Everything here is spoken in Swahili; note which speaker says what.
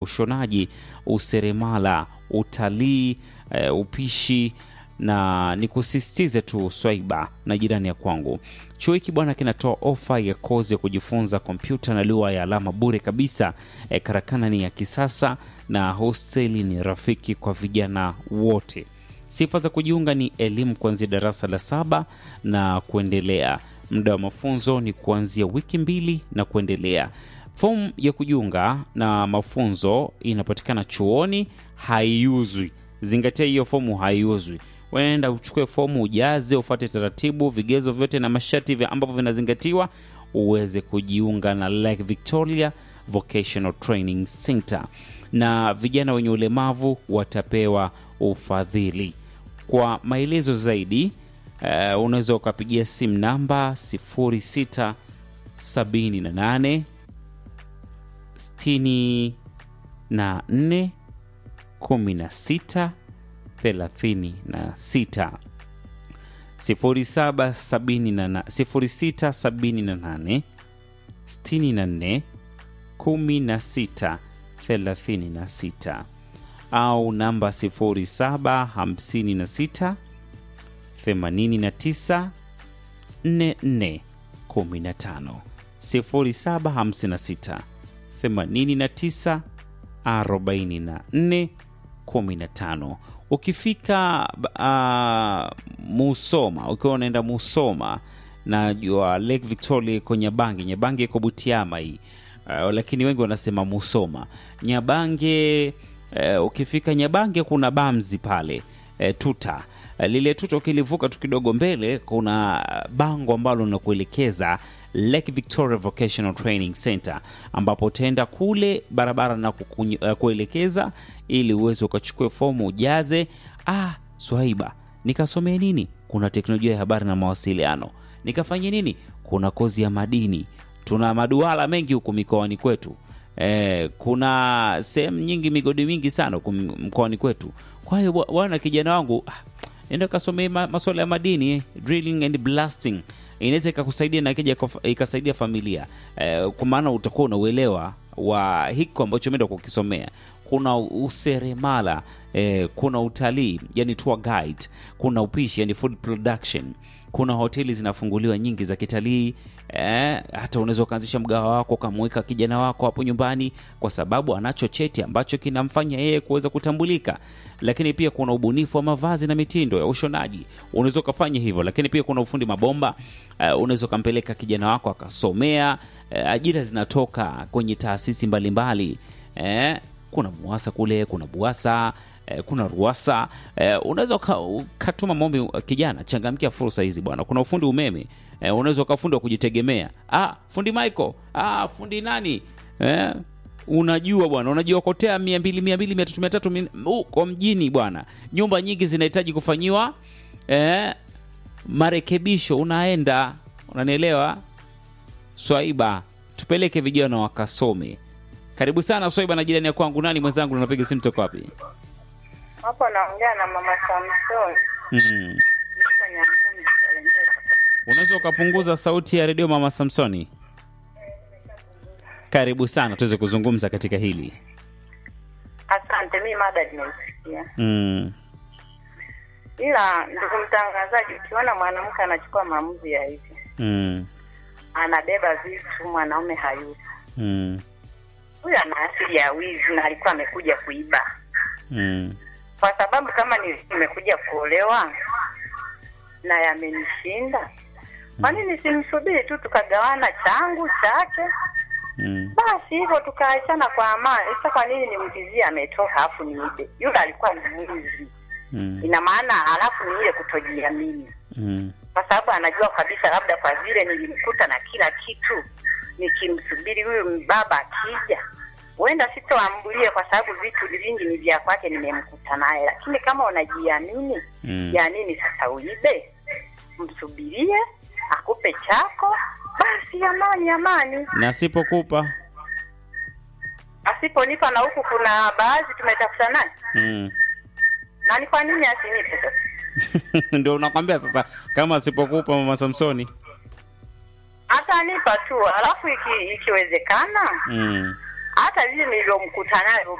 Speaker 1: ushonaji, useremala, utalii, e, upishi na nikusisitize tu Swaiba na jirani ya kwangu, chuo hiki bwana kinatoa ofa ya kozi ya kujifunza kompyuta na lugha ya alama bure kabisa. E, karakana ni ya kisasa na hosteli ni rafiki kwa vijana wote. Sifa za kujiunga ni elimu kuanzia darasa la saba na kuendelea. Muda wa mafunzo ni kuanzia wiki mbili na kuendelea. Fomu ya kujiunga na mafunzo inapatikana chuoni, haiuzwi. Zingatia hiyo fomu haiuzwi. Wenda uchukue fomu, ujaze, ufuate taratibu, vigezo vyote na masharti vya ambavyo vinazingatiwa uweze kujiunga na Lake Victoria Vocational Training Center, na vijana wenye ulemavu watapewa ufadhili. Kwa maelezo zaidi uh, unaweza ukapigia simu namba 0678 64 16 36 0678 64 16 36 au namba 0756 89 44 15 0756 89 44 15. Ukifika uh, Musoma, ukiwa unaenda Musoma, najua Lake Victoria iko Nyabange. Nyabange iko Butiama hii uh, lakini wengi wanasema Musoma. Nyabange uh, ukifika Nyabange kuna Bamzi pale uh, tuta uh, lile tuta ukilivuka tu kidogo mbele kuna bango ambalo linakuelekeza Lake Victoria Vocational Training Center ambapo utaenda kule barabara na kukunye, uh, kuelekeza ili uweze ukachukue fomu ujaze. Ah, Swaiba, nikasomea nini? Kuna teknolojia ya habari na mawasiliano. Nikafanya nini? Kuna kozi ya madini. Tuna maduala mengi huku mikoani kwetu. Eh, kuna sehemu nyingi, migodi mingi sana huku mkoani kwetu. Kwa hiyo bwana, kijana wangu ah, nenda kasomea ma, masuala ya madini eh, drilling and blasting inaweza ikakusaidia na ikija ikasaidia familia eh, kwa maana utakuwa unauelewa wa hiko ambacho umeenda kukisomea. Kuna useremala eh, kuna utalii yani tour guide, kuna upishi yani food production, kuna hoteli zinafunguliwa nyingi za kitalii eh, hata unaweza ukaanzisha mgawa wako ukamweka kijana wako hapo nyumbani, kwa sababu anacho cheti ambacho kinamfanya yeye kuweza kutambulika. Lakini pia kuna ubunifu wa mavazi na mitindo ya ushonaji, unaweza ukafanya hivyo. Lakini pia kuna ufundi mabomba uh, unaweza ukampeleka kijana wako akasomea. Uh, ajira zinatoka kwenye taasisi mbalimbali eh, kuna MUWASA kule, kuna BUWASA eh, kuna RUWASA eh, unaweza ukatuma maombi. Kijana, changamkia fursa hizi bwana. Kuna ufundi umeme eh, unaweza ukafundi wa kujitegemea. Ah, fundi Michael, ah, fundi nani eh, unajua bwana, unajiokotea mia mbili mia mbili mia tatu mia tatu huko mjini bwana. Nyumba nyingi zinahitaji kufanyiwa eh, marekebisho. Unaenda, unanielewa Swaiba? Tupeleke vijana wakasome. Karibu sana Swaiba na jirani ya kwangu. Nani mwenzangu, unapiga simu toka wapi?
Speaker 2: Hapo naongea na mama Samson.
Speaker 1: Mm. Unaweza ukapunguza sauti ya redio mama Samsoni? Karibu sana tuweze kuzungumza katika hili.
Speaker 2: Asante, mi mada nimeisikia.
Speaker 1: Mm.
Speaker 2: Ila ndugu mtangazaji, ukiona mwanamke anachukua maamuzi ya hivi,
Speaker 1: Mm.
Speaker 2: anabeba vitu, mwanaume hayupo,
Speaker 1: Mm.
Speaker 2: huyu ana asili ya wizi na alikuwa amekuja kuiba,
Speaker 1: Mm.
Speaker 2: kwa sababu kama ni- nimekuja kuolewa na yamenishinda, kwa nini simsubiri tu tukagawana changu chake
Speaker 1: Mm.
Speaker 2: basi hivyo tukaachana kwa amani. Sasa kwa nini nimtizie ametoka alafu niibe? Yule alikuwa ni mwizi,
Speaker 1: Mm.
Speaker 2: ina maana alafu ni ile kutojiamini,
Speaker 1: Mm.
Speaker 2: kwa sababu anajua kabisa, labda kwa vile nilimkuta na kila kitu, nikimsubiri huyu baba akija, huenda sitoambulie, kwa sababu vitu vingi ni vya kwake, nimemkuta naye. Lakini kama unajiamini,
Speaker 1: Mm.
Speaker 2: ya nini sasa uibe? Msubirie akupe chako, basi amani amani.
Speaker 1: Na sipokupa
Speaker 2: asiponipa na huku kuna baadhi tumetafuta naye
Speaker 1: mm.
Speaker 2: na ni kwa nini asinipe sasa?
Speaker 1: Ndio unakwambia sasa, kama asipokupa mama Samsoni
Speaker 2: Atanipa tu, alafu iki, ikiwezekana
Speaker 1: mm.
Speaker 2: hata vile nilivyomkuta nayo